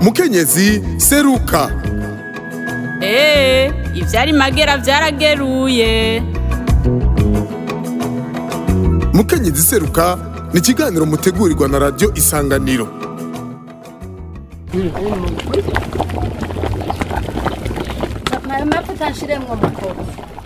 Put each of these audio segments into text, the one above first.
mukenyezi seruka eee ivyari magera vyarageruye mukenyezi seruka ni ikiganiro mutegurirwa na radiyo isanganiro ayo mavuta nshiremwo mukobwa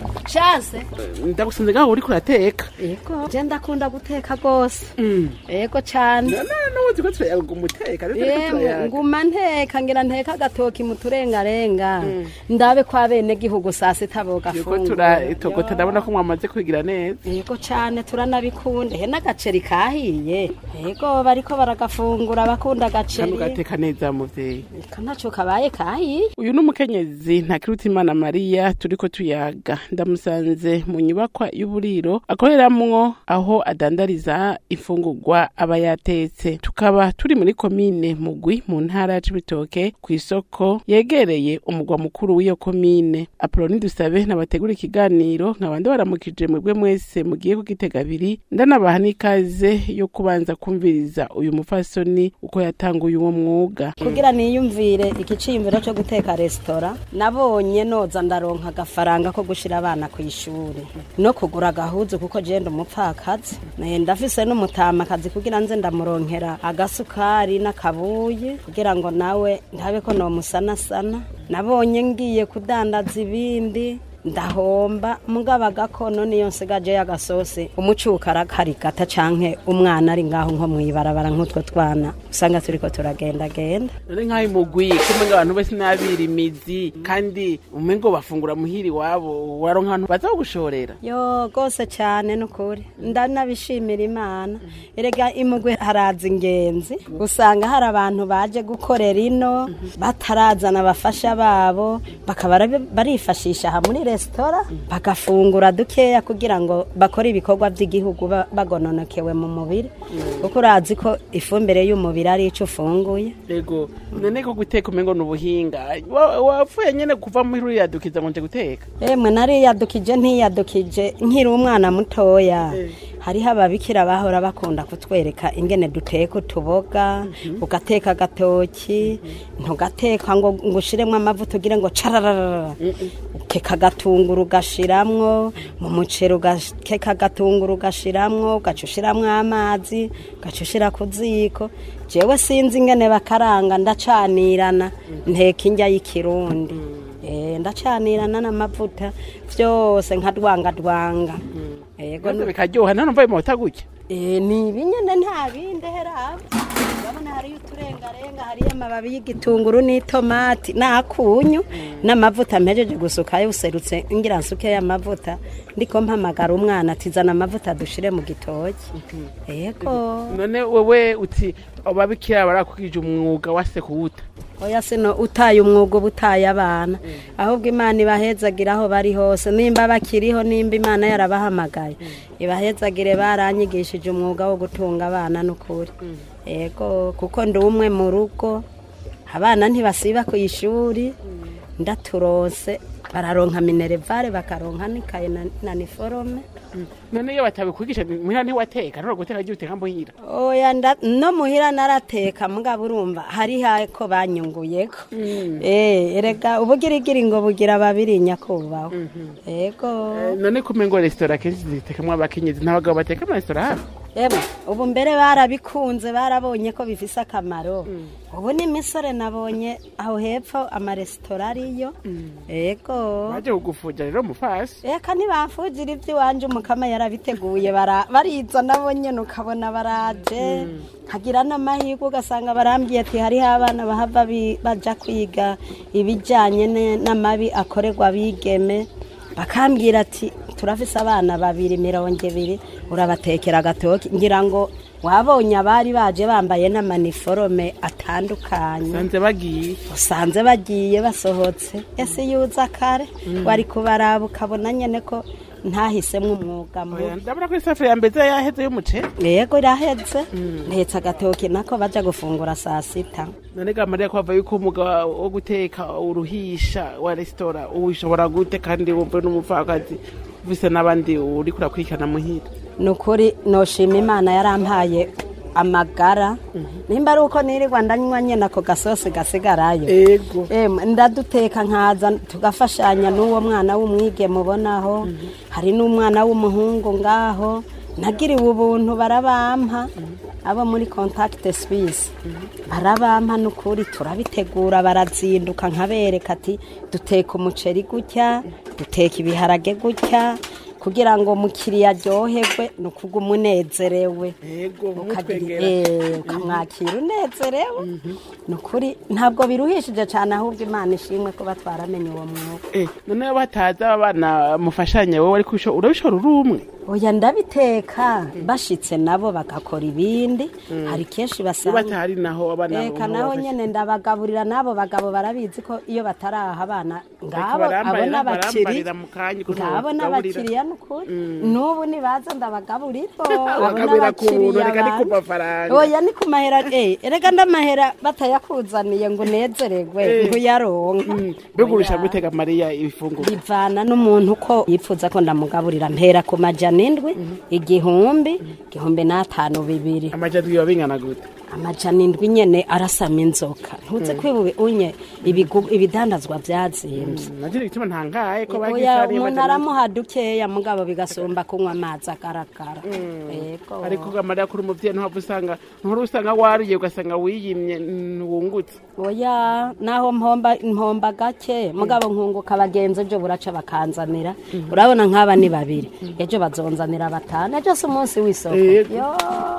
shanse ndagusanze ngaho uriko urateka yego je ndakunda guteka gose yego cane nuzi ko turayaga umuteka rero turiko yemwe turayaga nguma nteka ngira nteka agatoki mu turengarenga ndabe ko abene gihugu saa sita yuko bogafungura turatogota ndabona ko mwamaze kwigira neza yego cane turanabikunda he n'agaceri kahiye yego bariko baragafungura bakunda kandi agaceri ugateka neza muvyeyi ko ntaco kabaye kahiye uyu ni umukenyezi ntakirutimana mariya turiko tuyaga ndamusanze mu nyubakwa y'uburiro akoreramwo aho adandariza imfungurwa aba yatetse tukaba turi muri komine mugwi mu ntara ya cibitoke kw'isoko yegereye umugwa mukuru w'iyo komine apoloni dusabe nabategura ikiganiro nkabandi baramukije mwebwe mwese mugiye kugitega abiri ndanabaha n'ikaze yo kubanza kumviriza uyu mufasoni uko yatanguye uwo mwuga kugira niyumvire igiciyumviro cyo guteka resitora nabonye noza ndaronka agafaranga ko gushira abana ku ishuri no kugura agahuzu kuko jenda umupfakazi Eh, ndafise n'umutamakazi kugira nze ndamuronkera agasukari n'akabuye kugira ngo nawe ntabe ko nomusanasana nabonye ngiye kudandaza ibindi ndahomba mugabo agakono niyo nsigaje y'agasosi umucuka arakarigata canke umwana ari ngaho nko mwibarabara nk'utwo twana usanga turiko turagendagenda none nk'aho imugwi kumenga abantu bose n'abira imizi kandi umengo bafungura muhiri wabo waronka abantu baza kugushorera yo gose cyane nukuri ndanabishimira imana erega imugwe haraza ingenzi usanga hari abantu baje gukorera ino batarazana abafasha babo bakaba bari- barifashisha aha muri resitora bagafungura dukeya kugira ngo bakore ibikorwa by'igihugu ba- bagononokewe mu mubiri kuko urazi ko ifumbire y'umubiri ari ico ufunguye ego none ko guteka umengo ni ubuhinga Wa- wapfuye nyene kuva muri uriya dukiza ngo nje guteka emwe nariyadukije ntiyadukije nkiri umwana mutoya hariho ababikira bahora bakunda kutwereka ingene duteka utuboga ugateka agatoki ntugateka ngo ngo ushiremwo amavuta ugire ngo carararara ukeka agatunguru ugashiramwo mu muceri ugakeka agatunguru ugashiramwo ugaca ushiramwo amazi ugaca ushira ku ziko jewe sinzi ingene bakaranga ndacanirana nteka indya y'ikirundi Eh, ndacanirana n'amavuta vyose nkadwangadwanga yego maze bikaryoha none mvaye mota gutya Eh, ni ibinyene nta bindi heraba urabona hariyo uturengarenga hariyo amababi y'igitunguru n'itomati n'akunyu n'amavuta mpejeje gusukayo userutse ngira nsukeyo amavuta ndiko mpamagara umwana atizana amavuta dushire mu gitoki yego none wewe uti ababikira barakugije umwuga wase kuwuta oya sino utaye umwuga uba utaye abana ahubwo imana ibahezagira aho bari hose nimba bakiriho nimba imana yarabahamagaye ibahezagire baranyigishije umwuga wo gutunga abana n'ukuri yego kuko ndi umwe mu rugo abana ntibasiba ku ishuri ndaturonse bararonka minerevare bakaronka n'ikaye na- na niforome none iyo batabikwigisha muhira ntiwateka nora guteka ryo uteka muhira oya nda- no muhira narateka mugabo urumva hari hako banyunguyeko eh erega ubugirigiri ngo bugira babiri nyakubahwa yego none kumengo resitora kenshi zitekamwo abakenyezi n'abagabo bateka mu resitora hano Eba, ubu mbere barabikunze barabonye ko bifise akamaro ubu n'imisore nabonye aho hepfo amaresitora ariyo yego baje kugufuja rero mufasi eka ntibamfugira iby'iwanje umukama yarabiteguye bara- bariza nabo nyene ukabona baraje hagira n'amahirwe ugasanga barambwiye ati hariho abana bahava bi- baja kwiga ibijyanye ne- n'amabi akorerwa abigeme bakambwira ati turafise abana babiri mirongo ibiri urabatekera agatoki ngira ngo wabonye abari baje bambaye n'amaniforome atandukanye sanze bagiye usanze bagiye basohotse ese yuza kare wari kubaraba ukabona nyene ko ntahisemo umwuga Oya, mubi ndabona ko isafuriya mbeze yaheze y'umuceri yego iraheze ntetse agatoki nako baja gufungura saa sita none ga mariya ko hava yuko umwuga wo guteka uruhisha wa resitora uwishobora gute kandi wumve n'umupfakazi ufise n'abandi uriko urakurikirana muhira ni ukuri noshima imana yarampaye amagara nimba ari uko nirirwa ndanywa nyene ako gasosi gasigarayo ego Em, ndaduteka nkaza tugafashanya n'uwo mwana w'umwige mubonaho hari n'umwana w'umuhungu ngaho nagiriwe ubuntu barabampa abo muri contact suisse barabampa n'ukuri turabitegura barazinduka nkabereka ati duteka umuceri gutya duteka ibiharage gutya kugira ngo umukiriya aryoherwe ni ukuga umunezerewe ego ukagira nk'utwengera eh, ukamwakira unezerewe ni ukuri ntabwo biruhishije cyane ahubwo imana ishimwe kuba twaramenye uwo mwuga Eh, none iyo bataza abana mufashanya wowe ariko usho- urabishora uri umwe oya ndabiteka bashitse nabo bagakora ibindi hari kenshi iyo basanga batahari naho abana reka naho nyene ndabagaburira n'abo bagabo barabizi ko iyo bataraha abana ngabo barambarira- abo n'abakiri barambarira mu kanya ukuntu ngabo bagaburira. n'abakiriya n'ukuri n'ubu nibaza ndabagaburira abo Bagaburira ku buntu, n'abakiriya reka ni ku banje. mafaranga. oya ni ku mahera eh erega ndamahera batayakuzaniye ngo unezeregwe ntuyaronka mbega urusha gutega mariya ibifunguro bivana n'umuntu ko yipfuza ko ndamugaburira mpera ku majana indwi igihumbi igihumbi n'atanu bibiri amajana biba bingana gute amajana indwi nyene arasama inzoka ntuze kwibuye unye ibigu- ibidandazwa byazimbye nagira igituma ntangaye ko oya bagifariye umuntu aramuha dukeya mugabo bigasumba kunywa amazi agaragara yego ariko mariya kuri umuvyeyi ntuhava usanga ntuhora usanga wariye ugasanga wiyimye ntiwungutse oya naho mpomba mpomba gake mugabo nkunguka abagenzi ejo buraca bakanzanira urabona nk'aba ni babiri ejo bazonzanira batanu ejo si umunsi w'isoko Yego. yo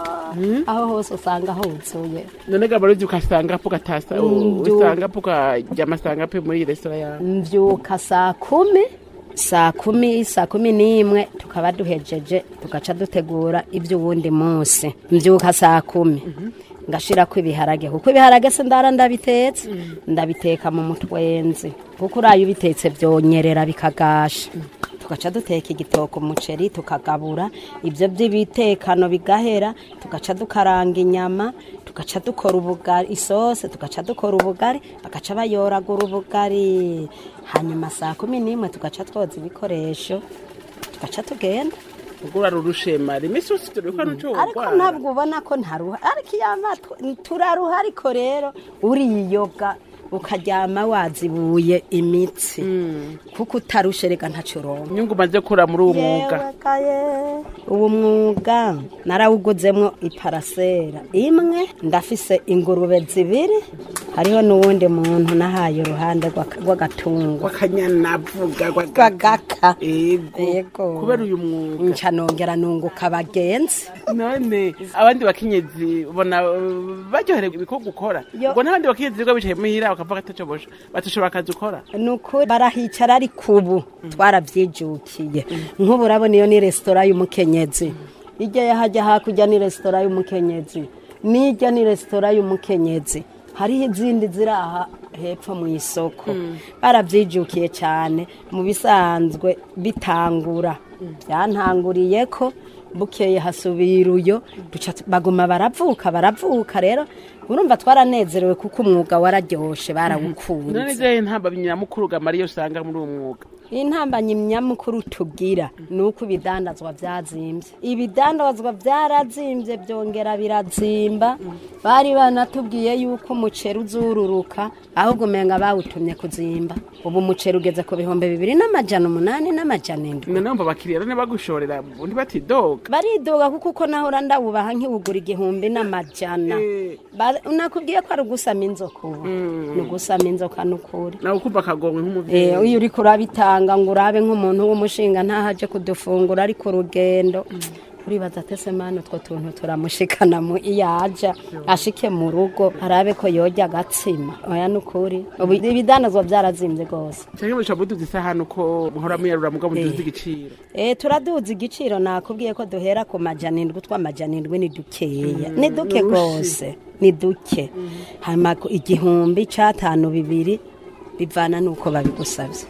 aho hose usanga huzuye none gabaruzi ukasanga po gatasa Ndu- usanga po karyama sanga pe muri iyi resitora yawe mbyuka saa kumi saa kumi saa kumi n'imwe tukaba duhejeje tugaca dutegura iby'uwundi munsi mbyuka saa kumi ngashirako ibiharage kuko ibiharage se ndara ndabitetse ndabiteka mu mutwenzi kuko uraye ubitetse byonyerera bikagasha tugaca duteka igitoko umuceri tukagabura ibyo by'ibitekano bigahera tugaca dukaranga inyama tugaca dukora ubugari isose tugaca dukora ubugari bagaca bayoragura ubugari hanyuma saa kumi n'imwe tugaca twoza ibikoresho tugaca tugenda ubwo urarurushe mari iminsi yose turuka nuco ariko ntabwo ubona ko ntaruha ariko iyo amatwi turaruha ariko rero uriyoga ukaryama wazibuye imitsi kuko utarushe reka ntacyo uronka inyungu umaze gukura muri uwo mwuga Yewe kaye. uwo mwuga narawuguzemo iparasera imwe ndafise ingurube zibiri hariho n'uwundi muntu nahaye uruhande rw'aka- rw'agatungo wakanyanavuga rw'agaka ego Yego. kubera uyu mwuga nca nongera nunguka abagenzi none abandi bakenyezi ubona uh, baryoherewe ibikorwa ukora Yo. ubwo n'abandi bakenyezi biga bicaye muhira bakavuga atacobosha batushobora akazi ukora ni ukuri barahicara ariko ubu twarabyijukiye nk'ubu urabona iyo ni resitora y'umukenyezi ijya yahajya hakurya ni resitora y'umukenyezi n'ijya ni resitora y'umukenyezi hariho izindi ziri aha hepfo mu isoko barabyijukiye cyane mu bisanzwe bitangura byantanguriye ko bukeye hasubira uyo duca tu- baguma baravuka baravuka rero urumva twaranezerewe kuko umwuga wararyoshe barawukunze none izihe ntamba nyamukuru ga mariya usanga muri uwo mwuga intambanyi nyamukuru tugira ni uko ibidandazwa byazimbye ibidandazwa byarazimbye byongera birazimba bari banatubwiye yuko umuceri uzururuka ahubwo umenga bawutumye kuzimba ubu umuceri ugeze ku bihumbi bibiri n'amajana umunani n'amajana indwi none numva abakiriya rero bagushorera undi batidoga baridoga kuko uko nahora ndawubaha nkiwugura igihumbi n'amajana Eh. Ba- nakubwiye ko ari ugusama inzoka ubu ni ugusama inzoka n'ukuri nawe ukumva akagongwe nk'umuvyeyi Eh, iyo uriko urabitanga ngo urabe nk'umuntu w'umushinga ntahaje kudufungura ariko urugendo uribaza atese mani utwo tuntu turamushikana mu iyo aja ashike mu rugo arabe ko yojya agatsima oya ni ukuri ubu ibidanazwa byarazimbye rwose canke mushobora muduza isahani uko muhora muyarura mugabo muduza igiciro Eh, turaduza igiciro nakubwiye ko duhera ku majana indwi tw'amajana indwi ni dukeya ni duke rwose ni duke hanyuma ku- igihumbi c'atanu bibiri bivana n'uko babigusabye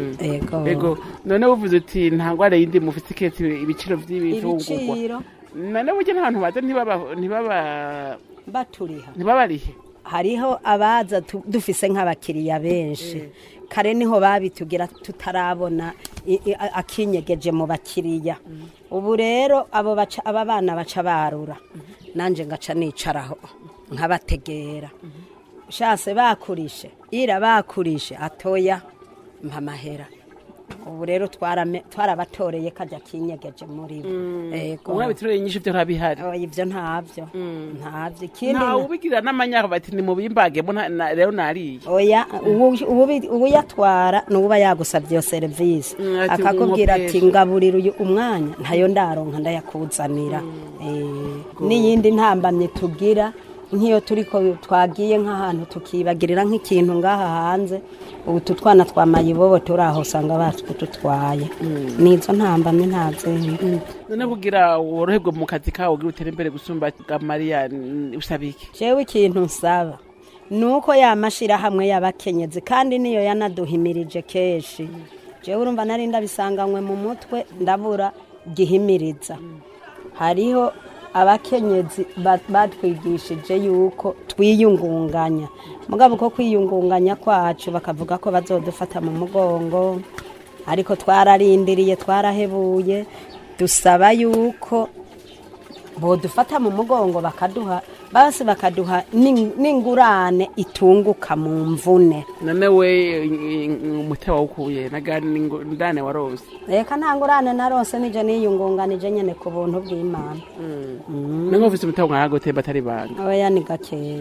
ego ego none uvuze uti nta ngwara yindi mufite iketse ibiciro vy'ibifungurwa ibiciro none burya n'abantu baza ntibaba ntibaba baturiha ntibabarihe hariho abaza tu- dufise nk'abakiriya benshi kare niho babitugira tutarabona i- i- a- akinyegeje mu bakiriya ubu rero abo baca aba bana baca barura nanjye ngaca nicaraho nkabategera shase bakurishe ira bakurishe atoya mpa amahera ubu rero twarame- twarabatoreye kajya kinyegeje muri bo Ego. umwe biturere nyinshi byo ntabihari Oya, ibyo ntabyo ntabyo ikindi ntawe ubigira n'amanyaka bati ni mu bimbagemo nta- na- rero nariye oya ubu- ubu- ubuyatwara ni uba yagusabye iyo serivisi Mm, ati akakubwira ati nkopesha. ngaburira uyu umwanya ntayo ndaronka ndayakuzanira Eh, n'iyindi ntambamye tugira nk'iyo turi ko twagiye nk'ahantu tukibagirira nk'ikintu ngaha hanze ubu tu twana twa mayibobo turi aho usanga batutwaye n'izo ntambamye nta zindi none kugira woroherwe mu kazi kawe ugira utere imbere gusumba bwa mariya n- usaba iki jewe ikintu nsaba ni uko yamashyirahamwe y'abakenyezi kandi niyo yanaduhimirije kenshi jewe urumva nari ndabisanganywe mu mutwe ndabura gihimiriza hariho abakenyezi ba- batwigishije yuko twiyungunganya mugabo uko kwiyungunganya kwacu bakavuga ko bazodufata mu mugongo ariko twararindiriye twarahebuye dusaba yuko bodufata mu mugongo bakaduha basi bakaduha n'ing- n'ingurane itunguka mu mvune none we umuti wawukuye nagani ndane warose reka nta ngurane narose nije niyungunganije nyene ku buntu bw'imana none ufise umuti nkaho gutemba atari banga oya ni gakeya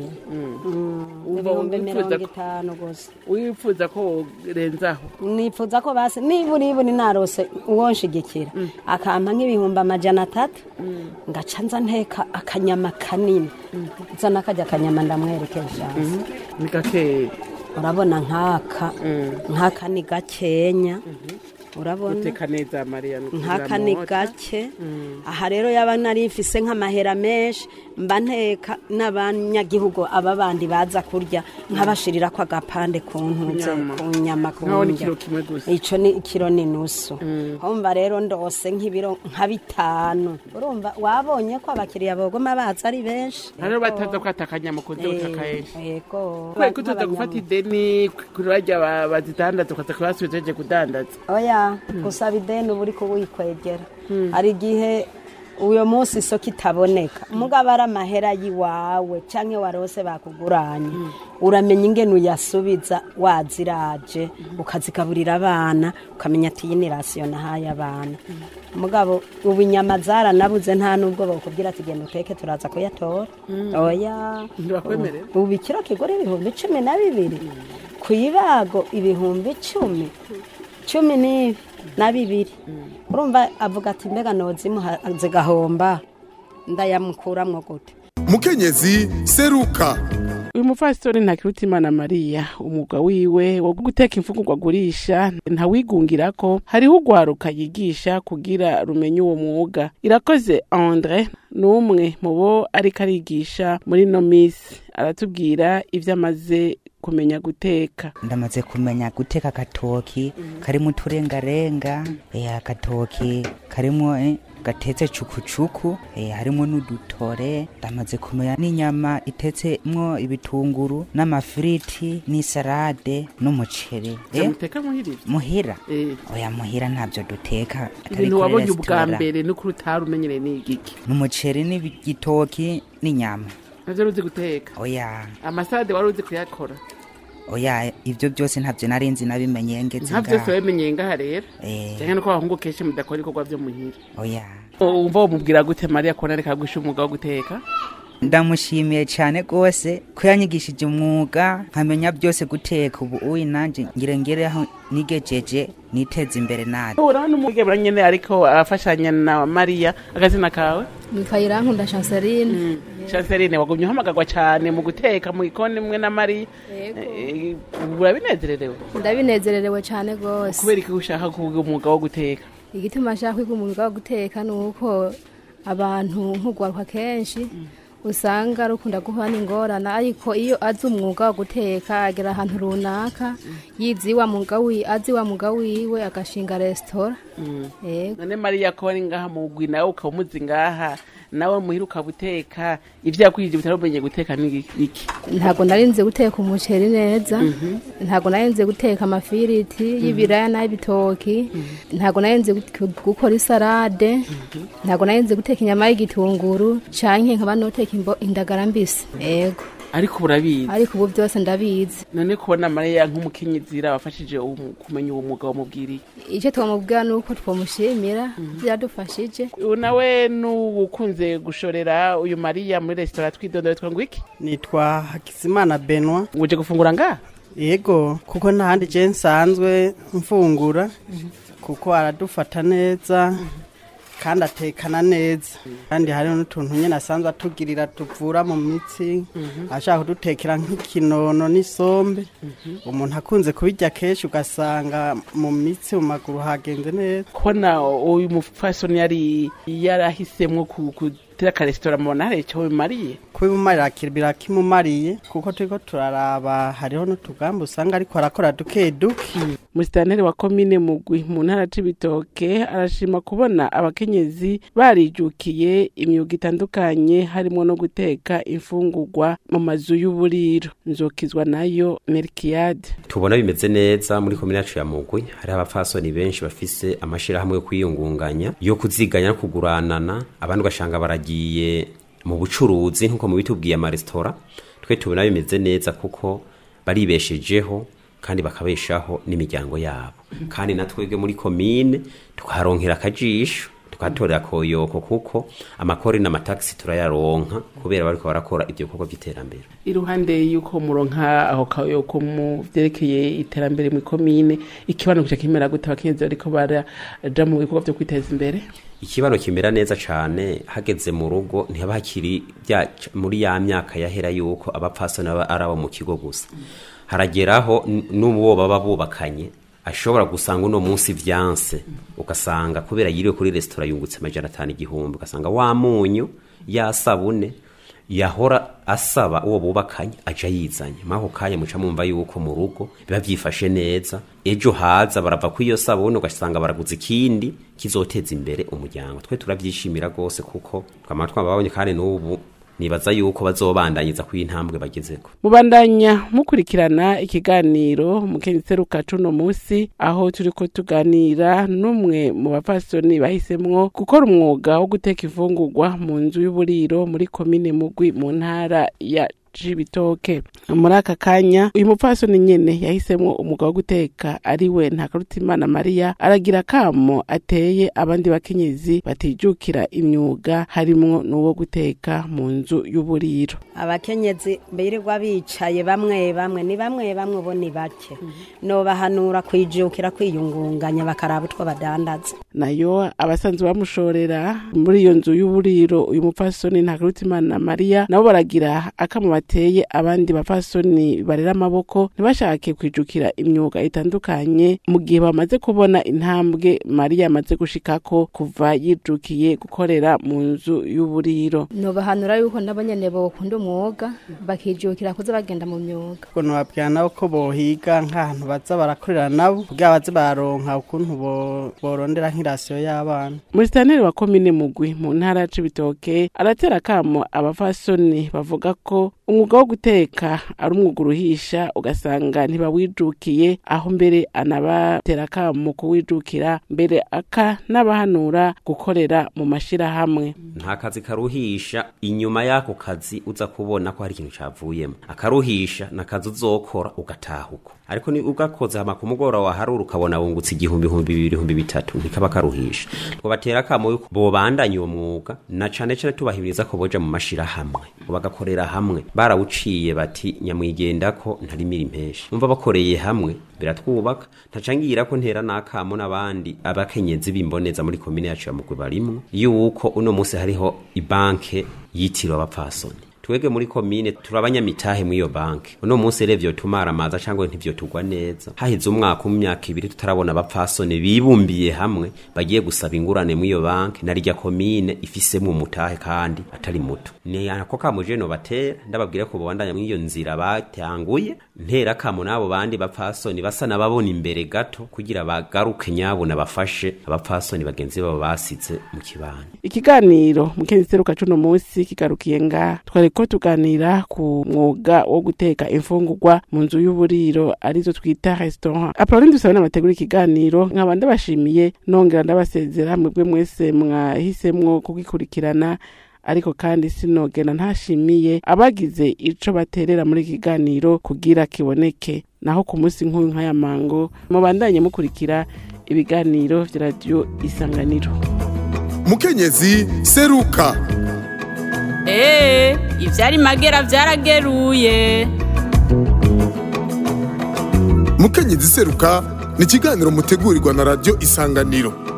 Wumva ibihumbi wifuza mirongo ko- itanu gusa wifuza ko worenzaho nifuza ko basi nibura iburi narose uwonshigikira akampa nk'ibihumbi amajana atatu ngaca nza nteka akanyama kanini nza nakajya akanyama ndamwerekeje ni gakeya urabona nk'aka nk'aka ni gakenya urabona uteka neza mariya nk'aka ni gake aha rero yaba nari mfise nk'amahera menshi mba nteka n'abanyagihugu aba bandi baza kurya nkabashirira ko agapande ku ntuze Nyama. ku nyama ku nkaho ni ndya. kiro kimwe gusa ico ni ikiro ni nusu humva rero ndose nk'ibiro nka bitanu urumva wabonye ko abakiriya bogoma baza ari benshi rero bataza kwata akanyama kunze gutaka henshi yego kubera ko tuza gufata ideni kuri barya ba- bazidandaza ukaza kubasubiza uhejeje kudandaza oya gusaba ideni uba uri kuwikwegera hari igihe uyo munsi isoko itaboneka mugabo ari amahera y'iwawe cyangwa warose bakuguranye uramenya ingene uyasubiza waziraje ukazigaburira abana ukamenya ati iyi ni rasiyo nahaye abana mugabo ubu inyama zaranabuze nta nubwo bakubwira ati genda uteke turaza kuyatora oya ntibakwemerera ubu ikiro kigura ibihumbi cumi na bibiri ku ibago ibihumbi icumi cumi n'ibi na bibiri urumva avuga ati mbega nozimuha zigahomba ndayamukuramwo gute mukenyezi seruka uyu mupfasitore ntakirutimana mariya umwuga wiwe wo guteka imfungurwa agurisha ntawigungira ko hariho urwaruka yigisha kugira rumenye uwo mwuga irakoze andre ni umwe mu bo ariko arigisha muri no misi aratubwira ibyo amaze kumenya guteka ndamaze kumenya guteka agatoki karimo uturengarenga eh, agatoki karimo eh, gatetse cukucuku eh, harimo n'udutore ndamaze kumenya n'inyama itetsemwo ibitunguru n'amafiriti n'isalade n'umuceri eh, zamuteka muhirira muhira Eh, oya muhira ntabyo duteka atari ibintu kuri wabonye ubwa resitora. mbere n'ukuri utari umenyereye ni igiki n'umuceri n'igitoki n'inyama navyo ruzi guteka oya amasade wari uzi kuyakora oya ibyo byose ntabyo nari nzi nabimenye ngeze nta vyose ngaha wabimenyeye ngaha rero Eh, canke nuko abahungu kenshi mudakora ibikorwa vyo muhira oya wumva womubwira gute mariya kubona ariko agusha umwuga wo guteka ndamushimiye cyane rwose ko yanyigishije umwuga nkamenya byose guteka ubu uyi nanjye ngira ngere aho nigejeje niteze imbere nabi urabona umugabura nyene ariko afashanya na mariya akazina kawe nitwa irankunda chanceline chanceline wagumye uhamagarwa cane mu guteka mu gikoni mwe na mariya Eh, urabinezererewe ndabinezererewe cyane rwose kubera iki ushaka kuvuga umwuga wo guteka igituma nshaka kwiga umwuga wo guteka ni uko abantu nk'ugwaruka kenshi usanga rukunda guhura n'ingorane ariko iyo azi umwuga wo guteka agera ahantu runaka yizi wa mwuga wi azi wa mwuga wiwe agashinga resitora yego none mariya ko ari ngaha mu gwi nawe ukaba umuzi ngaha nawe muhiruka guteka ivyo yakwije bitarumenye guteka ni iki ntabwo narinze guteka umuceri neza ntabwo narinze guteka amafiriti y'ibiraya n'ay'ibitoki ntabwo narinze gu- gukora isarade ntabwo narinze guteka inyama y'igitunguru canke nkaba noteka imbo- indagara mbisi ego ariko urabizi ariko ubu byose ndabizi none kubona mariya nk'umukenyezi wafashije uwo- kumenya uwo mwuga wamubwiriye icyo twamubwira ni uko twamushimira byadufashije ubu nawe n'uwukunze gushorera uyu mariya muri resitora twidondore twangu iki nitwa hakizimana benwa uje gufungura nga yego kuko ntahandi je nsanzwe mfungura kuko aradufata neza kandi atekana neza kandi hariho n'utuntu nyine asanzwe atugirira tuvura mu mitsi ashaka kudutekera nk'ikinono n'isombe umuntu akunze kubirya kenshi ugasanga mu mitsi mu maguru hagenze neza kubona uyu mupfasoni yari yarahisemwo ku- gutera akaresitora mubona hari icyo bimariye kubimumarira birakimumariye kuko turiko turaraba hariho n'utugamba usanga ariko arakora duke duke musitanteri wa komine mugwi mu ntara c'ibitoke arashima kubona abakenyezi barijukiye imyuga itandukanye harimo no guteka imfungurwa mu mazu y'uburiro nzokizwa nayo merikiyade tubona bimeze neza muri komine yacu ya mugwi hariho abapfasoni benshi bafise amashirahamwe yo kwiyungunganya yo kuziganya no kuguranana abandi ugasanga baragiye mu bucuruzi nk'uko mubitubwiye amaresitora twe tubona bimeze neza kuko baribeshejeho kandi bakabeshaho n'imiryango yabo kandi na twebwe muri komine tukaharonkera akajisho tukatorera koyoko kuko amakori n'amatagisi turayaronka kubera bariko barakora ivyo bikorwa vy'iterambere iruhande y'uko muronka aho kayoko mu vyerekeye iterambere mu komine ikibano kica kimera gute abakenyezi bariko baraja mu bikorwa vyo kwiteza imbere ikibano kimera neza cane hageze mu rugo ntihaba hakiri bya muri ya myaka yahera yuko abapfasoni baba ari abo mu kigo gusa harageraho n- n'uwo baba bubakanye ashobora gusanga uno munsi vyanse ugasanga kubera yiriwe kuri resitora yungutse amajana atanu igihumbi ugasanga wa munyu ya sabune yahora asaba uwo bubakanye aja yizanye maho kanya muca mumva yuko mu rugo biba vyifashe neza ejo haza barava ku iyo sabune ugasanga baraguza ikindi kizoteza imbere umuryango twe turavyishimira rwose kuko twama twababonye kandi n'ubu nibaza yuko bazobandanyiza ku intambwe bagezeko mubandanya mukurikirana ikiganiro mukenyezi seruka cuno musi aho turiko tuganira n'umwe mu bapfasoni bahisemwo gukora umwuga wo guteka imfungurwa mu nzu y'uburiro muri komine mugwi mu ntara ya cibitoke muri aka kanya uyu mupfasoni nyene yahisemwo umwuga wo guteka ari we ntakarutimana mariya aragira kamo ateye abandi bakenyezi batijukira imyuga harimwo n'uwo guteka mu nzu y'uburiro abakenyezi birirwa bicaye bamwe bamwe ni bamwe bamwe ubu ni bake nobahanura kwijukira kwiyungunganya bakaraba utwo badandaza nayo abasanzwe bamushorera muri iyo nzu y'uburiro uyu mupfasoni ntakarutimana mariya nabo baragira akamo bateye abandi bapfasoni barera amaboko ntibashake kwijukira imyuga itandukanye mu gihe bamaze kubona intambwe mariya amaze gushikako kuva yijukiye gukorera mu nzu y'uburiro nobahanura yuko nabo nyene bokunda umwuga bakijukira kuza bagenda mu myuga ukuntu babwira nabo ko bohiga nk'ahantu baza barakorera nabo kugira baze bararonka ukuntu bo- borondera nk'irasiyo y'abana musitanteri wa komine mugwi mu ntara ya cibitoke aratera akamo abafasoni bavuga ko umwuga wo guteka ari umwuga uruhisha ugasanga ntibawijukiye aho mbere anabatera akamo kuwijukira mbere aka n'abahanura gukorera mu mashirahamwe nta kazi karuhisha inyuma y'ako kazi uza kubona ko hari ikintu cavuyemo akaruhisha ni akazi uzokora ugataha uko ariko ni ugakoze hama ku mugoroba waharura ukabona wungutse igihumbi ihumbi bibiri ihumbi bitatu ntikaba karuhisha twobatera akamo yuko bobandanya uwo mwuga na cane cane tubahimiriza ko boja mu mashirahamwe ngo bagakorera hamwe barawuciye bati nyamwigendako ntarimira impeshi umva bakoreye hamwe biratwubaka ntacangira ko ntera n'akamo n'abandi abakenyezi bimboneza muri komine yacu ya mugwi barimwo yuko uno munsi hariho ibanke yitiriwe abapfasoni twege muri komine turabanyamitahe muri iyo banki uno munsi rero tumara amaza cyangwa ntivyo tugwa neza haheze umwaka mu myaka ibiri tutarabona abapfasoni bibumbiye hamwe bagiye gusaba ingurane muri iyo banki na rya komine ifisemo umutahe kandi atari muto ni ako kamuje no batera ndababwire ko bobandanya muri iyo nzira batanguye ntera kamo n'abo bandi bapfasoni basa n'ababona imbere gato kugira bagaruke nyabo nabafashe abapfasoni bagenzi babo basize mu kibano ikiganiro mukenzi seruka cuno munsi kigarukiye nga twariko tuganira ku mwuga wo guteka imfungurwa mu nzu y'uburiro arizo twita restaurant apoloni dusabe n'amategura ikiganiro nkaba ndabashimiye nongera ndabasezera mwebwe mwese mwahisemwo kugikurikirana ariko kandi sinogena ntashimiye abagize ico baterera muri iki kiganiro kugira kiboneke naho ku munsi nk'uyu nk'aya mango mubandanye mukurikira ibiganiro vya radiyo isanganiro mukenyezi seruka Ee, ivyari magera vyarageruye. mukenyezi seruka ni ikiganiro mutegurirwa na radiyo isanganiro